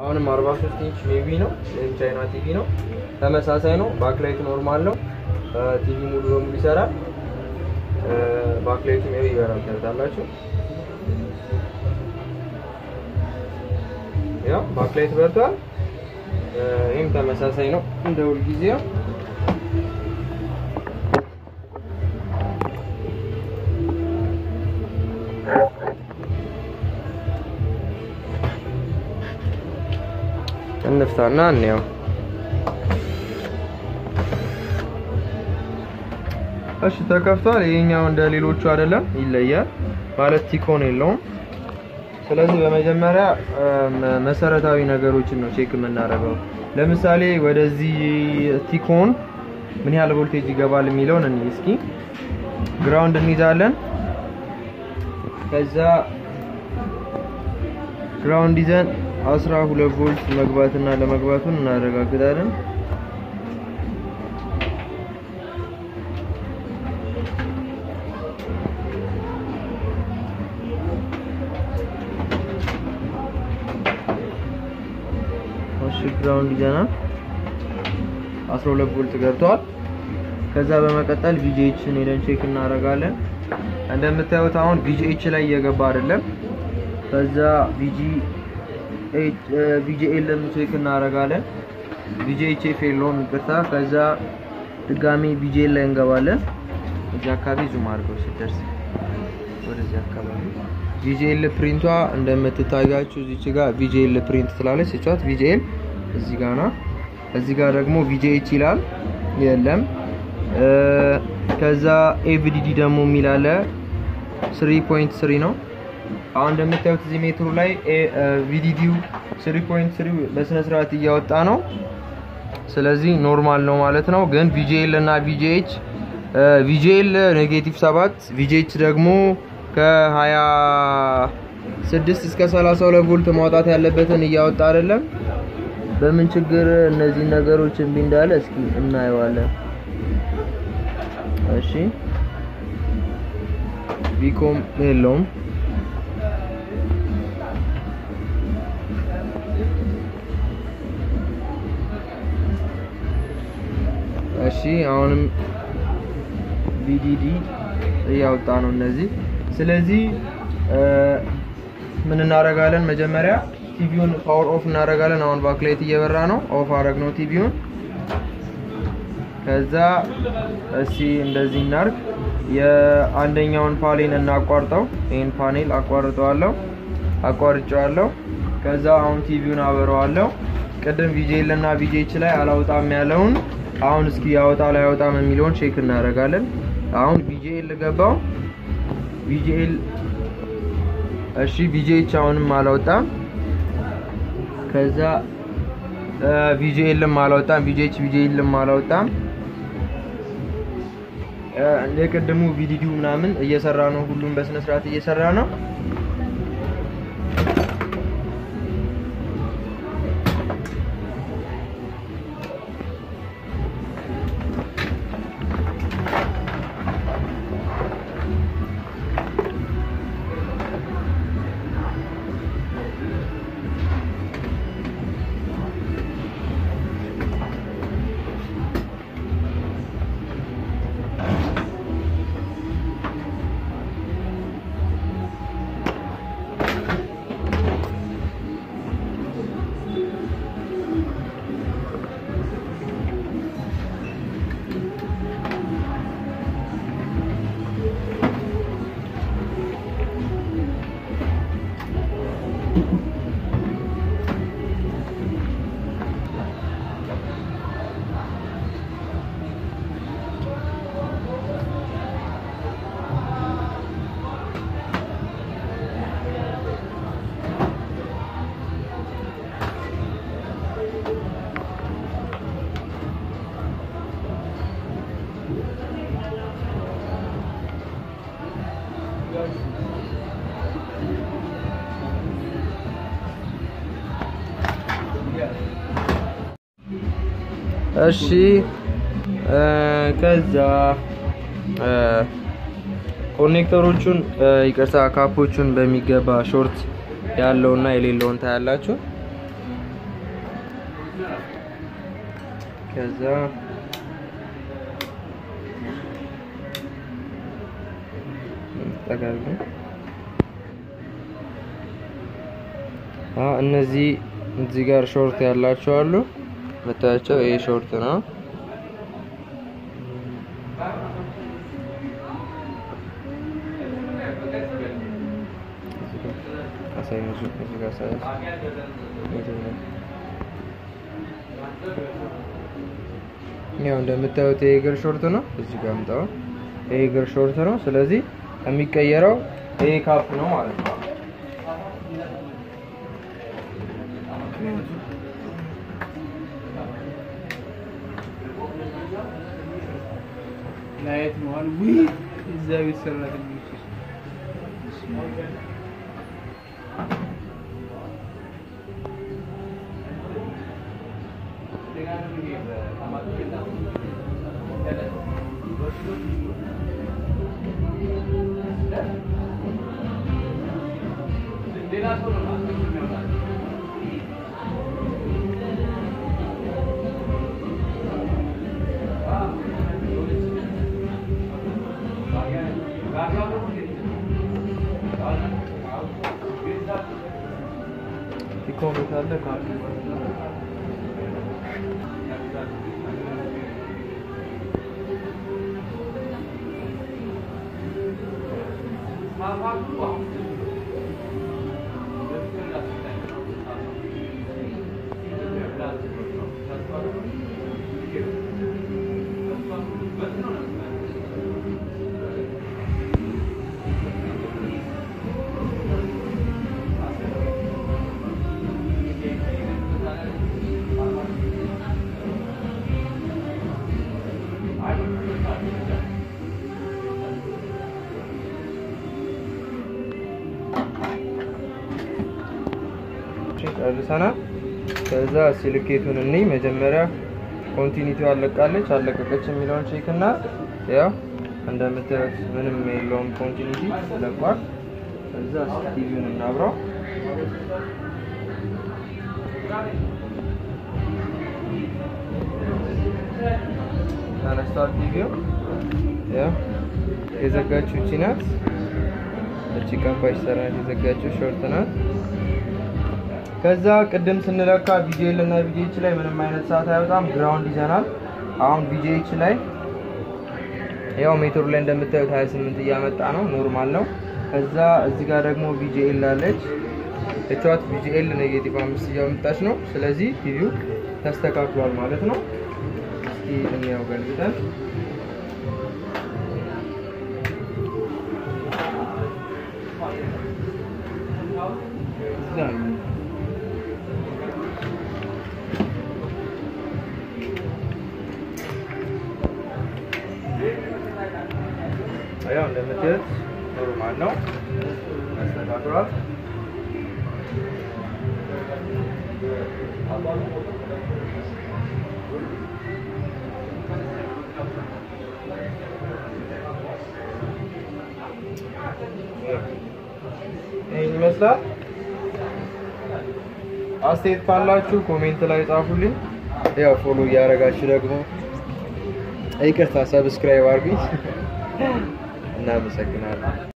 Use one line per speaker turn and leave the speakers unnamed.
አሁንም 43 ኢንች ሜቢ ነው ወይም ቻይና ቲቪ ነው። ተመሳሳይ ነው። ባክላይት ኖርማል ነው። ቲቪ ሙሉ በሙሉ ይሰራል። ባክላይቱ ሜቢ ይበራል። ታያላችሁ። ያው ባክላይት በርቷል። ይህም ተመሳሳይ ነው እንደ ሁልጊዜው እንፍታና እንየው። እሺ ተከፍቷል። ይሄኛው እንደ ሌሎቹ አይደለም፣ ይለያል። ማለት ቲኮን የለውም። ስለዚህ በመጀመሪያ መሰረታዊ ነገሮችን ነው ቼክ የምናደርገው። ለምሳሌ ወደዚህ ቲኮን ምን ያህል ቮልቴጅ ይገባል የሚለውን እንይ እስኪ። ግራውንድ እንይዛለን። ከዛ ግራውንድ ይዘን አስራ ሁለት ቮልት መግባትና ለመግባቱን እናረጋግጣለን። እሺ ግራውንድ ይዘናል። 12 ቮልት ገብቷል። ከዛ በመቀጠል ቪጂኤችን ሄደን ቼክ እናደርጋለን። እንደምታዩት አሁን ቪጂኤች ላይ እየገባ አይደለም። ከዛ ቪጂ ቪጂኤልን ቼክ እናደርጋለን። ቪጂኤች ኤፍ የለውም ይቅርታ። ከዛ ድጋሚ ቪጂኤል ላይ እንገባለን። እዚህ አካባቢ ዙም አድርገው ሲደርስ ወደዚህ አካባቢ ቪጂኤል ፕሪንቷ እንደምትታያችሁ እዚች ጋር ቪጂኤል ፕሪንት ትላለች። ስጫት ቪጂኤል እዚህ ጋር ናት። እዚህ ጋር ደግሞ ቪጂኤች ይላል የለም። ከዛ ኤቪዲዲ ደግሞ የሚል አለ 3.3 ነው። አሁን እንደምታዩት እዚህ ሜትሩ ላይ ቪዲዲው 3.3 በስነ ስርዓት እያወጣ ነው። ስለዚህ ኖርማል ነው ማለት ነው። ግን ቪጂኤል እና ቪጂኤች ቪጂኤል ኔጌቲቭ 7 ቪጂኤች ደግሞ ከ26 እስከ 32 ቮልት ማውጣት ያለበትን እያወጣ አይደለም። በምን ችግር እነዚህ ነገሮች እምቢ እንዳለ እስኪ እናየዋለን። እሺ ቪኮም የለውም። እሺ አሁንም ቪዲዲ እያወጣ ነው እነዚህ። ስለዚህ ምን እናደርጋለን? መጀመሪያ ቲቪውን ፓወር ኦፍ እናደርጋለን። አሁን ባክላይት እየበራ ነው። ኦፍ አረግ ነው ቲቪውን። ከዛ እስቲ እንደዚህ እናርግ። የአንደኛውን ፓኔል እናቋርጠው። ይህን ፓኔል አቋርጠዋለሁ፣ አቋርጬዋለሁ። ከዛ አሁን ቲቪውን አበረዋለሁ። ቅድም ቪጄል እና ቪጄች ላይ አላውጣም ያለውን አሁን እስኪ ያወጣ ላይ ያወጣም የሚለውን ቼክ እናደርጋለን። አሁን ቪጂኤል ገባው። ቪጂኤል እሺ፣ ቪጂኤች አሁንም አላወጣም። ከዛ ቪጂኤልም አላወጣም። ቪጂኤች ቪጂኤልም አላወጣም። እንደ ቅድሙ ቪዲዲው ምናምን እየሰራ ነው። ሁሉም በስነ ስርዓት እየሰራ ነው። እሺ ከዛ ኮኔክተሮቹን ይቅርታ ካፖቹን በሚገባ ሾርት ያለውና የሌለውን ታያላችሁ። ከዛ ጠጋግ እነዚህ እዚህ ጋር ሾርት ያላቸው አሉ። መታያቸው ይሄ ሾርት ነው። ያው እንደምታዩት ይሄ እግር ሾርት ነው። እዚህ ጋር ምጣው ይሄ እግር ሾርት ነው። ስለዚህ የሚቀየረው ይሄ ካፕ ነው ማለት ነው።
ላየት መዋል ውይ እዛ ቤት ሰራተኞች
ኮሜንት አለ ካፕ ጨርሰናል። ከዛ ሲልኬቱን እኔ መጀመሪያ ኮንቲኒቲው አለቃለች አለቀቀች የሚለውን ቼክ እና ያው እንደምታዩት ምንም የለውም ኮንቲኒቲ ለቋል። ከዛ ቲቪውን እናብራው። ተነስቷል ቲቪው። ያው የዘጋችው እቺ ናት። እቺ ቀንፋሽ ሰራች የዘጋችው ሾርት ናት። ከዛ ቅድም ስንለካ ቪጂኤል እና ቪጂኤች ላይ ምንም አይነት ሰዓት አይወጣም። ግራውንድ ይዘናል። አሁን ቪጂኤች ላይ ያው ሜትሩ ላይ እንደምታዩት 28 እያመጣ ነው፣ ኖርማል ነው። ከዛ እዚህ ጋር ደግሞ ቪጂኤል አለች። እቿት ቪጂኤል ኔጌቲቭ አምስት እያመጣች ነው። ስለዚህ ቲቪው ተስተካክሏል ማለት ነው። እስኪ እንያው ገልብጠን ያው እንደምታዩት ኖርማል ነው፣ ተስተካክሏል። ይህን ይመስላል። አስተያየት ካላችሁ ኮሜንት ላይ ጻፉልኝ። ያው ፎሎ እያደረጋችሁ ደግሞ ይቅርታ ሰብስክራይብ አድርጉኝ። እናመሰግናለን።